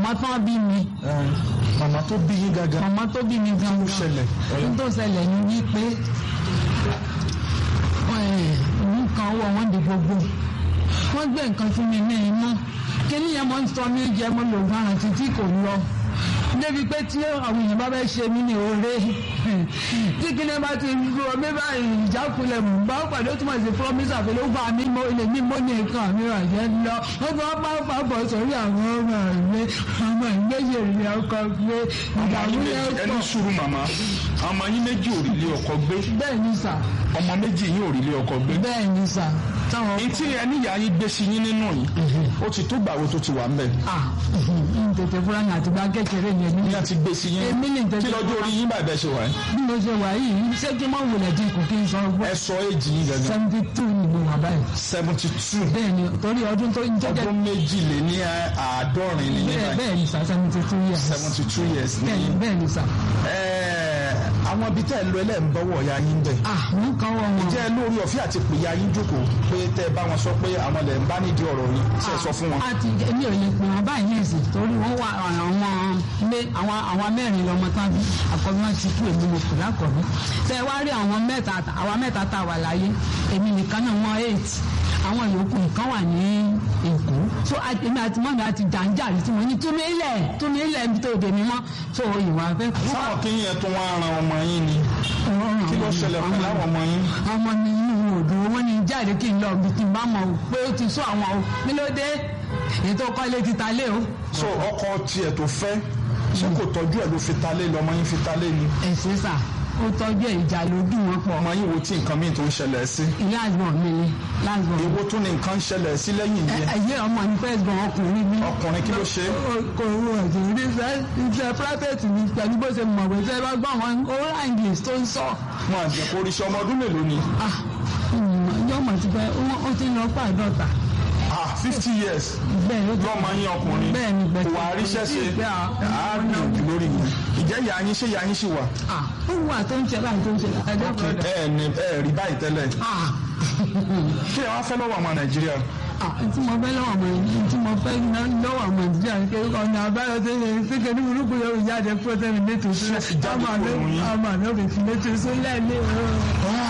màmá tán bí mi Eh, màmá tó bí yín gangan màmá tó bí mi gan ló ṣẹlẹ̀ ohun tó ṣẹlẹ̀ ni wípé nǹkan ọwọ́ wọn di gbogbo wọ́n gbé nǹkan fún mi ní iná kíní yẹn mo ń sọ mí jẹ mo lò gan àti tí kò lọ débi pé tí àwọn èèyàn bá fẹ́ ṣe mí ní oore tí kíní bá ti ru omi báyìí ìjákulẹ̀ mú bá pàdé ó túmọ̀ sí promise àfẹlẹ́ ó bá mi mo lè mí mo ní nǹkan mi rà jẹ́ lọ ó bá bá bá bọ̀ sórí àwọn ọmọ mi ọmọ ìgbéyè rẹ̀ ọkọ̀ gbé ìdààmú yẹn ẹni pọ̀ sùúrù màmá ọmọ yín méjì ò rí ilé ọkọ gbé bẹ́ẹ̀ ni sà ọmọ méjì yín ò rí ilé ọkọ gbé bẹ́ẹ̀ ni sà táwọn ní tí ẹni ìyá yín gbé sí yín nínú yìí ó ti tó gbàwo tó ti wà ń bẹ̀ ah n tètè fúra ní àtìgbà kékeré yẹn ní ní a ti gbé sí yín èmi ní tètè kí lọ́jọ́ orí yín bàbá ẹ ṣe wà ẹ́ bí mo ṣe wà yìí ṣé kí n má wulẹ̀ dín kù kí n sọ ẹ sọ èjì yín gangan seventy two ni mo wà báyìí seventy two bẹ́ẹ̀ ni torí ọdún tó ń jẹ́jẹ́ ọdún méjì lé ní àádọ́rin ní bẹ́ẹ̀ yín bẹ́ẹ̀ ni sà seventy two years seventy two years ní bẹ́ẹ̀ ni yín bẹ́ẹ̀ ni sà àwọn ibi tẹ́ ẹ lọ ẹlẹ́ ń bọ́wọ́ ya yín bẹ̀ ah mo kàn wọ́n wọn jẹ́ lórí ọ̀fíà àti pè ya yín jókòó pé tẹ́ ẹ bá wọn sọ pé àwọn lẹ̀ ń bá nídìí ọ̀rọ̀ yín ṣe é sọ fún wọn. àti èmi ò lè pè wọn báyìí ní ìsìn torí wọn wà àwọn ilé àwọn àwọn mẹ́rin lọmọ tán bí àkọ́bí wọn ti kú èmi mo kù lákọ̀ọ́bí tẹ wá rí àwọn mẹ́ta àwọn mẹ́ta tá a wà láyé èmi nìkan náà wọn eight àwọn yòókù nǹkan wà ní èkó so èmi àti mọ́mi àti jàǹjàrí tí mo ní túnmí ilẹ̀ túnmí ilẹ̀ níbi tó dé mi mọ́ so ìwà fẹ́. sáwọn kí yẹn tó wá ran ọmọ yín ni kí ló ṣẹlẹ̀ pẹ̀lú àwọn ọmọ yín. ọmọ mi inú òdò wọn ní jáde kí n lọ bí kí n bá mọ pé ó ti sọ àwọn o kí ló dé ètò kọ́lé ti ta lé o. so ọkọ tiẹ̀ tó fẹ́ ṣé kò tọ́jú ẹ̀ ló fi ta lé lọ́mọ yín fi ta lé ni. ẹ̀sìn sà ó tọ́jú ẹ̀ ìjà ló dùn wọ́n pọ̀. ọmọ yín wo tí nǹkan míì tó ń ṣẹlẹ̀ sí. ìyá àgbọ̀n mi ni lágbọ̀n. èwo tún ni nǹkan ń ṣẹlẹ̀ sí lẹ́yìn yẹn. ẹ̀yẹ ọmọ mi fẹ́ gbọ̀n ọkùnrin mi. ọkùnrin kí ló ṣe. kò wọ ẹ̀sìn rí iṣẹ́ iṣẹ́ private mi pẹ̀lú bó ṣe mọ̀ pé ṣe bá gbọ́ àwọn oral english tó ń sọ. wọn àti ẹ̀kọ́ oríṣi ọmọ ọdún mélòó ni. yọmọ ti fẹ́ ó ti lọ pàdọ́ta ah fifty years bẹ́ẹ̀ ló ti lọ́mọ yín ọkùnrin bẹ́ẹ̀ ni bẹ́ẹ̀ wà á ríṣẹ́ ṣe àárín lórí mi ìjẹ́ ìyá yín ṣé ìyá yín ṣì wà. ó wà tó ń ṣe láì tó ń ṣe láì ẹjọ́ kan ẹ ẹ ní ẹ rí báyìí tẹ́lẹ̀ kí ẹ wá fẹ́ lọ́wọ́ ọmọ nàìjíríà. tí mo fẹ́ lọ́wọ́ ọmọ yìí tí mo fẹ́ lọ́wọ́ ọmọ nàìjíríà ní kí ọ̀nà àbáyọ tó yẹ kí kí ní burúkú yóò jáde fún ọtẹ́mi létò sílẹ̀ ọmọ àná òfin létò sílẹ̀ lé o.